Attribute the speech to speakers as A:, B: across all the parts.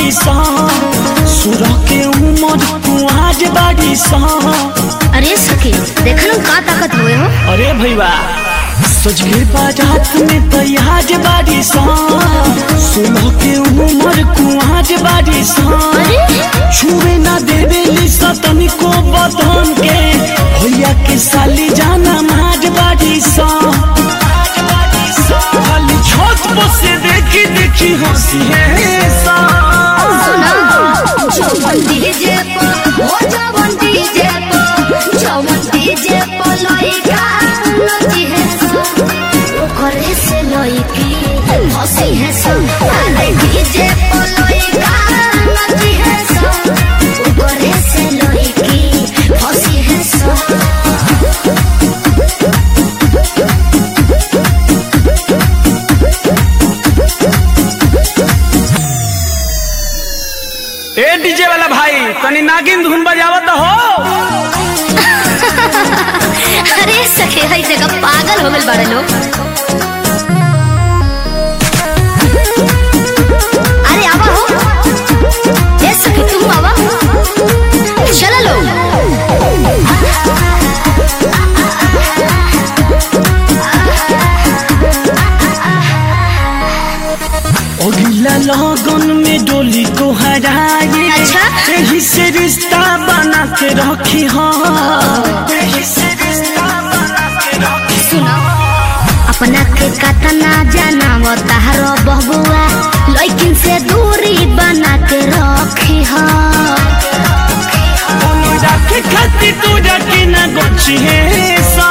A: बाड़ी सा सुरह के उमर कुआज बाड़ी सा
B: अरे सखी देखल का ताकत हुए हो
A: अरे भैया सज के बारात में तैयार बाड़ी सा सुलह के उमर कुआज बाड़ी सा छुए ना देवे लिसा तनिको बदन के भैया के साली जाना माज बाड़ी सा खाली छत पर से देखी देखी हंसी है सा
B: जवन डीजे पर ओ जवन डीजे पर जवन डीजे पर लइका नची है सो ओकरे से लइकी हंसी है सो अरे डीजे पर लइका नची है सो ओकरे से लइकी हंसी है सो
A: ए डीजे वाला भाई तनी नागिन धुन बजावत हो
B: अरे सखे है जगह पागल हो गल बड़े लोग अरे आवा हो ए सखे तुम आवा चलो लो
A: अगला लगन में डोली को हराए
B: अच्छा।
A: यही से रिश्ता बना के रखी हो यही से रिश्ता बना के रखी
B: सुनो अपना के कतना जाना तारो बबुआ लेकिन से दूरी बना के रखी हो
A: राखे खातिर तू रखे ना गोची है सा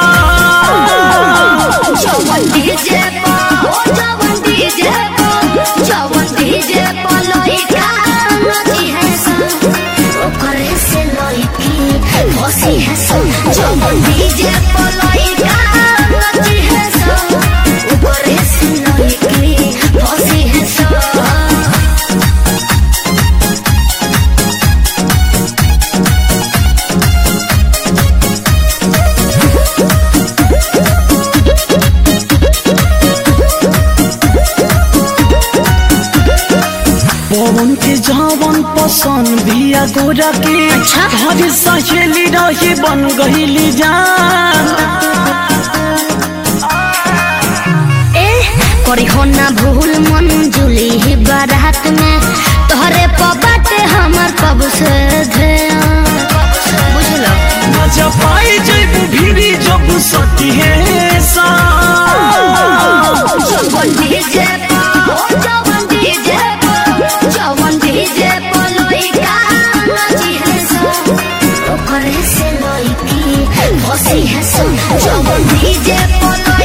B: जवन डीजे पर ओ जवन डीजे पर जवन डीजे पर लइका नची है सो ओकरे से लइकी हंसी है सो जवन डीजे पर लइका नची है सो ओकरे से लइकी हंसी है सो
A: पवन के जवन पसंद भिया गोरा के
B: अच्छा।
A: हर सहेली रही बन गईली जान
B: ए करी हो ना भूल मन जुली ही बारात में तोहरे पबाटे हमर कब से ध्यान बुझलो
A: मजा पाई जब भीड़ी जब सती है सा
B: जवन डीजे पर ओ जवन डीजे पर जवन डीजे पर लइका नची है सो ओकरे से लइकी हंसी है सो जवन डीजे पर